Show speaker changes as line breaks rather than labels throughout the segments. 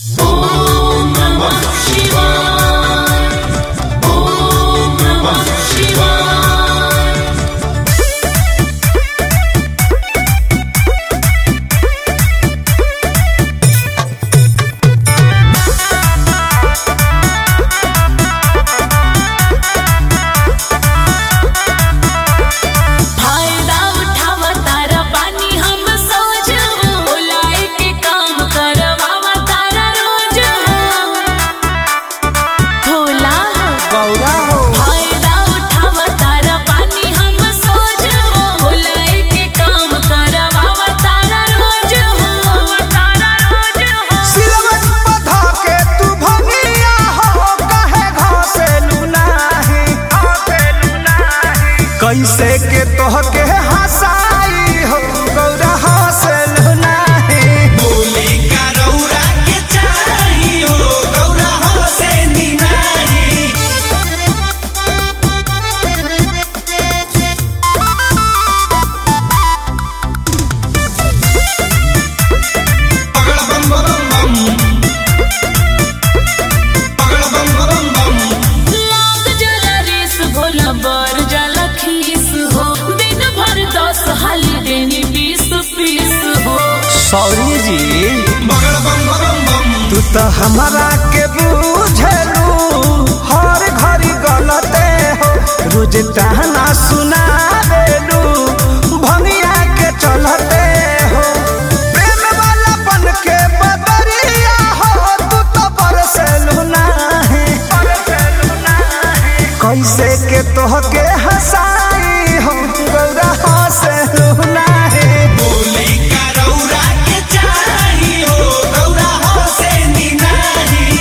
ॐ नमः शिवाय ॐ नमः शिवाय फायदा उठावा तारा पानी हम सोच बुलाए के काम करवावा तारा रोज भोला
गौरा हो
फायदा उठावा तारा पानी हम सोच बुलाए के काम करवावा तारा रोज तारा रोज
सिलवट पधा के तू भंगिया हो कहे घासेलू नाही कैसे के तोहके हंसाई हो गौरा हंसेलू नाही
बोली का रौरा के चाही हो गौरा हो से निनाही पगड़ बम बम बम पगड़ बम बम बम
लाग जला रेस भोला बर जला खीस हो दिन भर दस हाली देनी बीस पीस हो
सॉरी जी
पगड़ बम बम बम
तू तो हमारा के बुझलू हर घड़ी गलते हो रोज ताना सुना देलू भंगिया के चलते हो प्रेम वाला बन के बदरिया हो तू तो बरसेलू नाही कैसे के तोहके हंसाई हो गौरा हंसेलू नाही
बोली का रौरा के चाही हो गौरा हो से निनाही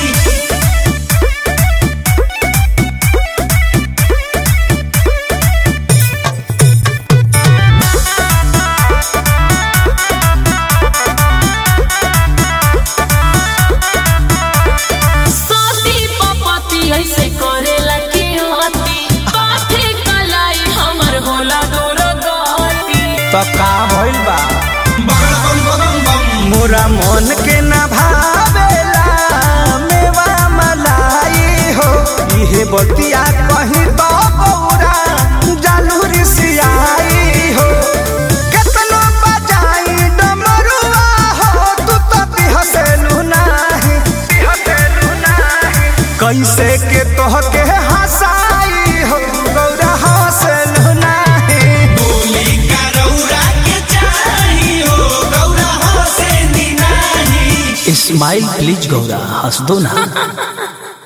सोती पपती ऐसे करेला के होती पाथे कलाई हमर होला दूर गती
तो का भइल बा
पगड़ बम बम बम
मोरा मन के न भावेला मेवा मलाई हो इहे बतिया कहीं तो बौरा जालूरी सियाई हो केतनो बजाई डमरुआ हो तू तो बिहसेलू नाही बिहसेलू नाही कैसे के तोहके हंसाई हो गौरा हंसेलू नाही
बोली का रौरा के चाही हो गौरा हो से निनाही
स्माइल प्लीज गौरा हंस दो ना